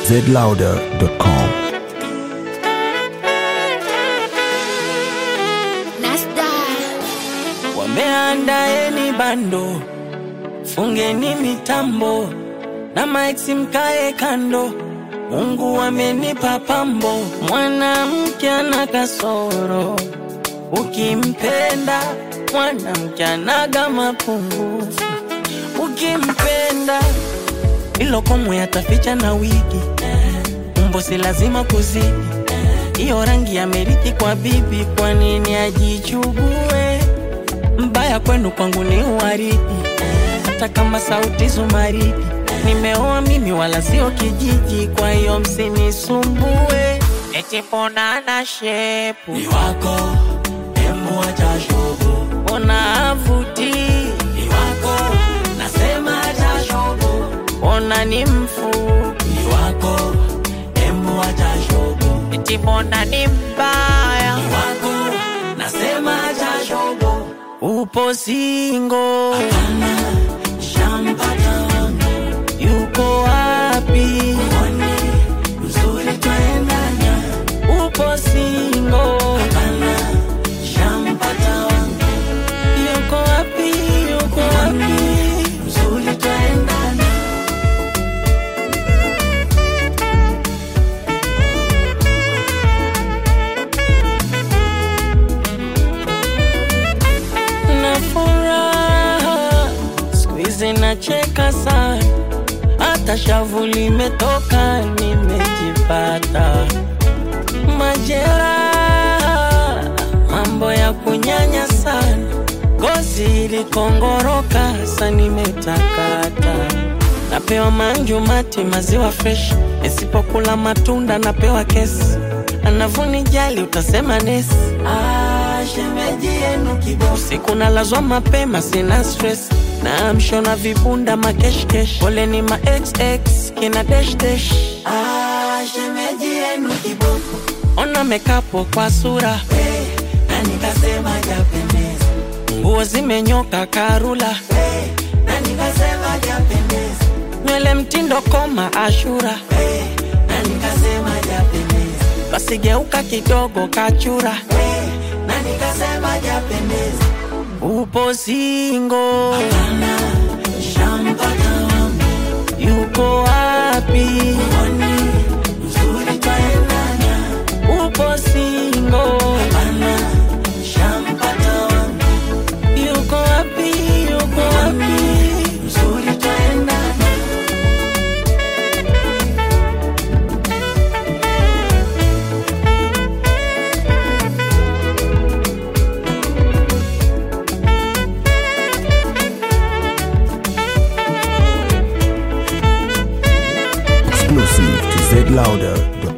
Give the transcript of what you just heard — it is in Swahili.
zlouder.com. Nasta Wameandaeni bando, fungeni mitambo na maiksi mkae kando. Mungu amenipa pambo, mwanamke ana kasoro, ukimpenda mwanamke anaga mapungufu, ukimpenda ilo komwe ataficha na wigi, umbo si lazima kuzidi hiyo rangi amerithi kwa bibi, kwa nini ajichugue? Mbaya kwenu kwangu ni uwaridi, hata kama sauti zumaridi. Nimeoa mimi wala sio kijiji, kwa hiyo msinisumbue. Eti mbona na shepu ni wako, embu acha shobo, mbona avuti ni wako, nasema acha shobo, mbona ni mfupi ni wako, embu acha shobo, eti mbona ni mbaya ni wako, nasema acha shobo, upo singo hapana, shampata wangu yuko wapi? Mwone mzuri twaendana, upo singo hapana, shampata wangu yuko wapi? Yuko wapi? Mzuri twaendana na furaha siku hizi nacheka sana, hata shavu limetoka, nimejipata majeraha, mambo ya kunyanya sana, ngozi ilikongoroka, sa nimetakata napewa manju mati maziwa fresh, nisipokula matunda napewa kesi, anavunijali utasema nesi. Ah, shemeji yenu kiboko, usiku nalazwa mapema, sina stress naamshwa na vibunda makeshkesh, pole ni ma xx kina dash dash. Ah, shemeji yenu kiboko, ona mekapo kwa sura hey, na nikasema japendeza, nguo zimenyoka karula hey, na nikasema japendeza, nywele mtindo koma ashura hey, na nikasema japendeza, basi geuka kidogo kachura hey, na nikasema japendeza, upo singo hapana, shampata wangu yuko wapi? Mwone mzuri twaendana, upo singo hapana, shampata wangu yuko wapi? Yuko wapi? Mzuri twaendana Exclusive to zlouder.com.